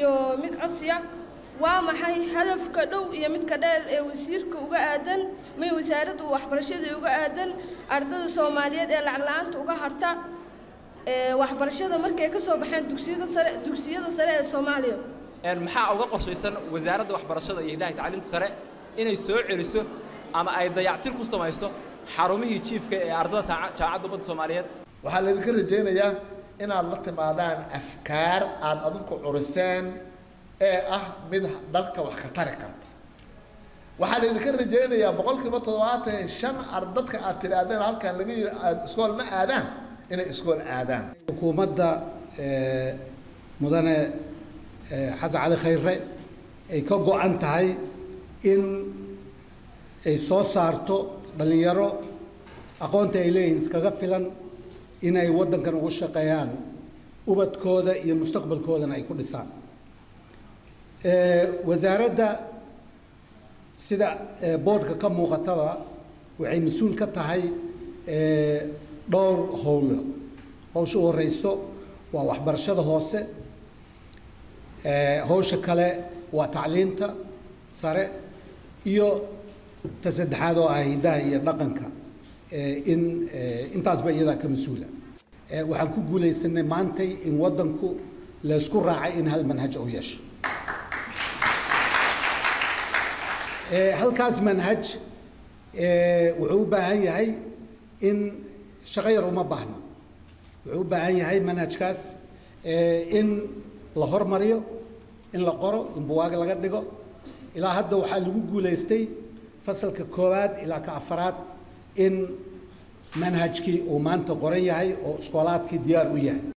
iyo mid codsiya waa maxay hadafka dhow iyo midka dheer ee wasiirka uga aadan may wasaaradda waxbarashada uga aadan ardada soomaaliyeed ee lacag la-aanta uga harta waxbarashada markay ka soo baxeen dugsiyada sare dugsiyada sare ee soomaaliya maxaa uga qorshaysan wasaaradda waxbarashada iyo hiddaha tacliinta sare inay soo celiso ama ay dayactir ku samayso xarumihii jiifka ee ardada jaamacadda ummadda soomaaliyeed waxaa laydinka rajaynayaa inaad la timaadaan afkaar aada adinku curiseen ee ah mid dalka wax ka tari karta waxaa laydinka rajaynayaa boqolkiiba toddobaatan iyo shan ardadka aad tidhaahdeen halkan laga yiri aad iskool ma aadaan inay iskool aadaan xukuumadda mudane xasan cali khayre ay ka go-an tahay in ay soo saarto dhallinyaro aqoonta ay leeyihiin iskaga filan inay waddankan ugu shaqeeyaan ubadkooda iyo mustaqbalkoodana ay ku dhisaan wasaaradda sida boodhka ka muuqataba waxay mas-uul ka tahay dhowr howlo howsha u horeyso waa waxbarashada hoose howsha kale waa tacliinta sare iyo ta saddexaad oo ah hiddaha iyo dhaqanka in intaasba iyadaa ka mas-uula waxaan ku guulaysanay maantay in waddanku laysku raacay in hal manhaj uu yeesho halkaas manhaj wuxuu u baahan yahay in shaqo yar uma baahna wuxuu u baahan yahay manhajkaas in la hormariyo in la qoro in buwaag laga dhigo ilaa hadda waxaa lagu guulaystay fasalka koowaad ilaa ka afaraad in manhajkii uu maanta qoran yahay oo iskoolaadkii diyaar u yahay